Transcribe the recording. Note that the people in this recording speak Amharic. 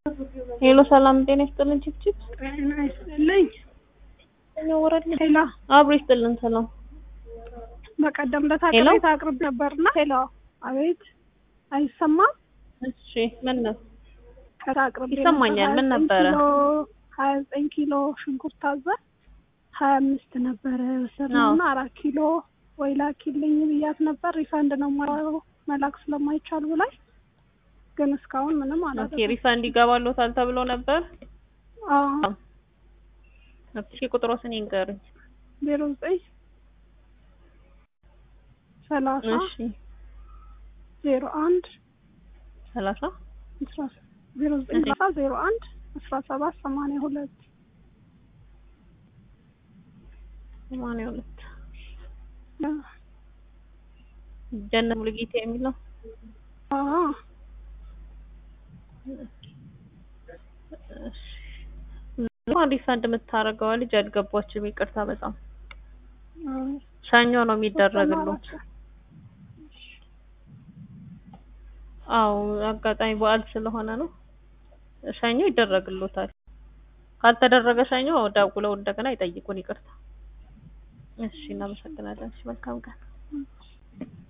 ሄሎ ሰላም ጤና ይስጥልን ችፕችፕ ጤና ይስጥልኝ። ወረድ ሄሎ አብሮ ይስጥልን ሰላም በቀደም ለታ ሄሎ? ቅሬታ አቅርብ ነበርና ሄሎ አቤት አይሰማም እሺ ምን ነው ቅሬታ አቅርብ ይሰማኛል። ምን ነበረ? ሀያ ዘጠኝ ኪሎ ሽንኩርት ታዘ ሀያ አምስት ነበረ ወሰድነውና አራት ኪሎ ወይ ላኪልኝ ብያት ነበር ሪፋንድ ነው የማደርገው መላክ ስለማይቻል ብላኝ ግን እስካሁን ምንም ኦኬ አላደረኩም። ሪፋንድ ይገባሎታል ተብሎ ነበር አዎ እሺ ቁጥሮስን ይንገሩኝ ዜሮ ዘጠኝ ሰላሳ እሺ ዜሮ አንድ ሰላሳ አስራ ዜሮ ዘጠኝ እሺ። ሰላሳ ዜሮ አንድ አስራ ሰባት ሰማንያ ሁለት ሰማንያ ሁለት ጀነት ሙሉጌታ የሚለው አዎ ማን ሪፋንድ የምታደርገዋ ልጅ አልገባችም። ይቅርታ በጣም አዎ። ሰኞ ነው የሚደረግሉት። አዎ አጋጣሚ በዓል ስለሆነ ነው። ሰኞ ይደረግሉታል። ካልተደረገ ሰኞ ደውለው እንደገና ይጠይቁን። ይቅርታ። እሺ እናመሰግናለን። እሺ መልካም ቀን።